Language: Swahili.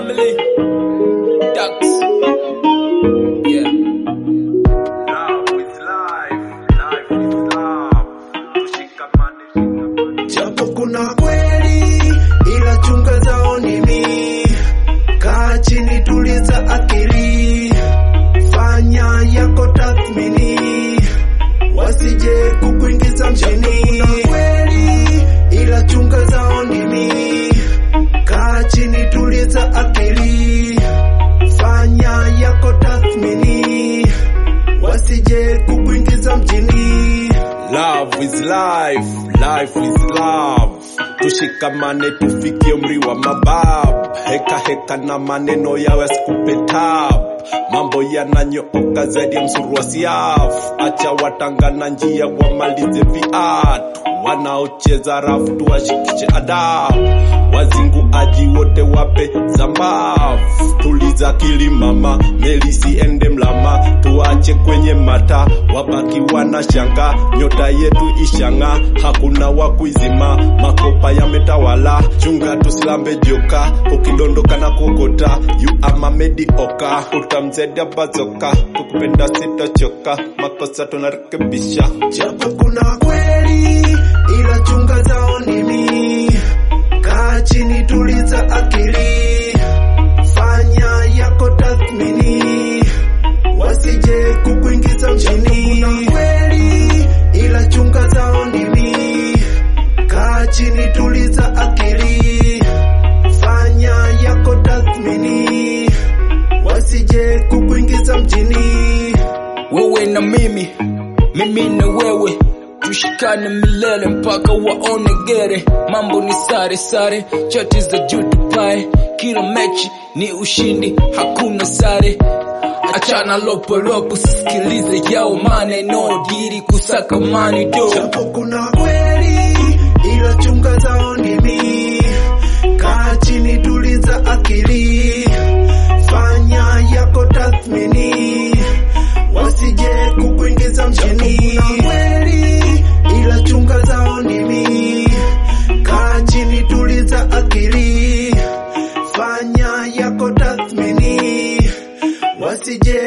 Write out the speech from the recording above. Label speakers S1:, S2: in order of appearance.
S1: family. Ducks. Yeah.
S2: Love is life, life is love. Tushikamane, shikamane.
S3: japo kuna kweli ila chunga zao nimi kaa chini tuliza akili fanya yako tathmini wasije kukuingiza mjini kuna kweli ila chunga zao nimi kaa chini tuliza akili fanya yako tathmini wasije kukuingiza mjini
S2: Love is life, life is love. Tushikamane tufikie umri wa mabab. Heka heka na maneno yawe asikupe tab. Mambo yananyooka zaidi ya msuru wa siaf. Acha watangana njia wamalize viatu. Wanaocheza rafu tuwashikishe adabu. Wazinguaji wote wape zambavu. Tuliza akili mama, meli siende mlama. Tuache kwenye mata, wabaki wanashanga. Nyota yetu ishanga, hakuna wa kuizima. Makopa yametawala, chunga tusilambe joka. Ukidondoka na kuokota, you are my mediocre. Utamzedi bazoka, kukupenda sitachoka. Makosa tunarekebisha.
S3: japo kuna kweli ila chunga zao nimi kaa chini tuliza akili fanya yako tathmini wasije kukuingiza mjini kuna kweli ila chunga zao nimi kaa chini tuliza akili fanya yako tathmini wasije kukuingiza mjini
S1: Wewe na mimi, mimi na wewe. Tushikane milele mpaka waone gere. Mambo ni sare sare, chati za juu tupae. Kila mechi ni ushindi, hakuna sare. Achana lopo lopo, sisikilize yao maneno diri kusaka mani do.
S3: japo kuna kweli ila chunga zao ndimi kaa chini tuliza akili fanya yako tathmini wasije kukuingiza mjini kuna kweli ila chunga zao ndimi kaa chini tuliza akili fanya yako tathmini wasije